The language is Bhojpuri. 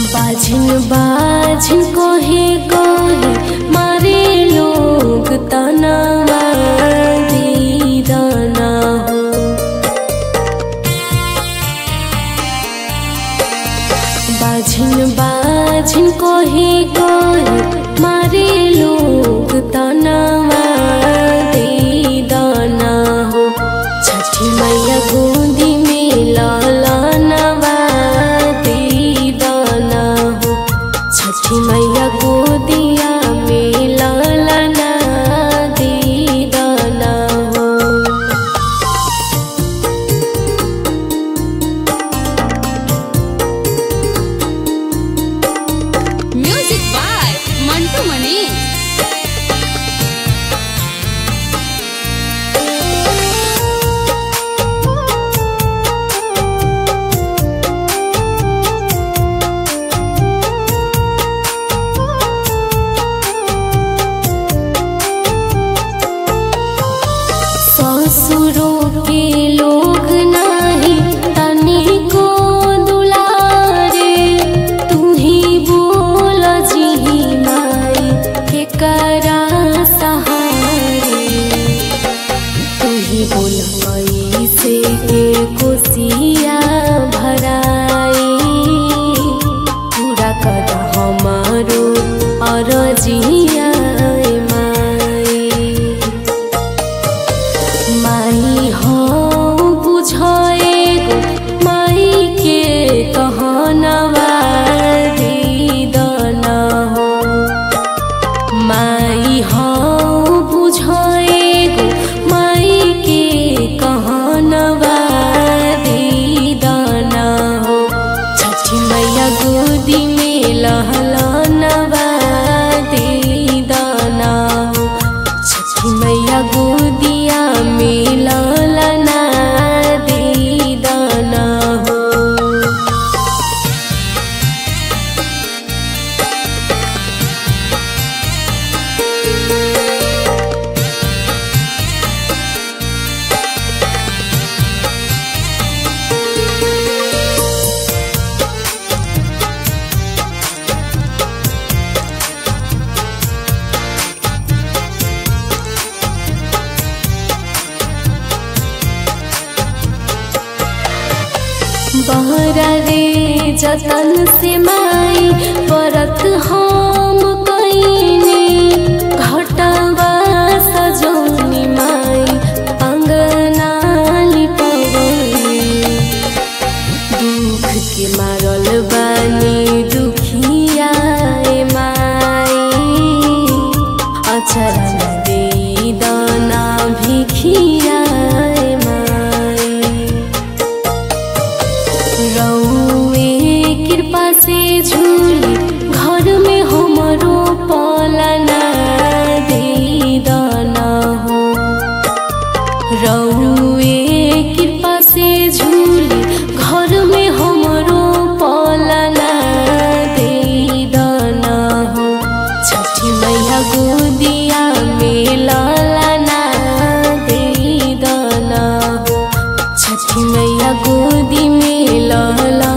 बाझिन बाझिन कोहे कोहे मारे लोग तनावा दीदाना हो बाझिन बाझिन कोहे कोहे मारे लोग तनावा दीदाना हो छठी मैया गोदी में लाला नवा दीदाना हो छठी मैया गोदिया में लाला ना दीदाना हो म्यूजिक बाय मंटू मनीष ससुरों के लोग नाही तनिको दुलारे तू ही बोल जी माई के करा सहारे तू ही बोल मई से के कोसिया भराई पूरा कर हमारो अरजिया माई माई हो बुझे गो माई के कहनवा दीदना हो माई हो बुझे गो माई के कहनवा दीदना हो छठी मैया गोदी में लहलनवा दीदना हो छठी मैया गोदिया में ललना दीदाना हो बहरा रे जतन से माई परत हम कईने घटवा सजौनी माई अंगना लिपवनी दुख के मारल बानी दुखिया ए माई अचरन दे दाना भिखिया ए माई रौए कृपा से झूली घर में हमरो पलना दीदाना हो रौए कृपा से झूली घर में हमरो पलना दीदाना हो छठी मैया गोदिया में लालाना दीदाना हो छठी मैया गोदी में लाला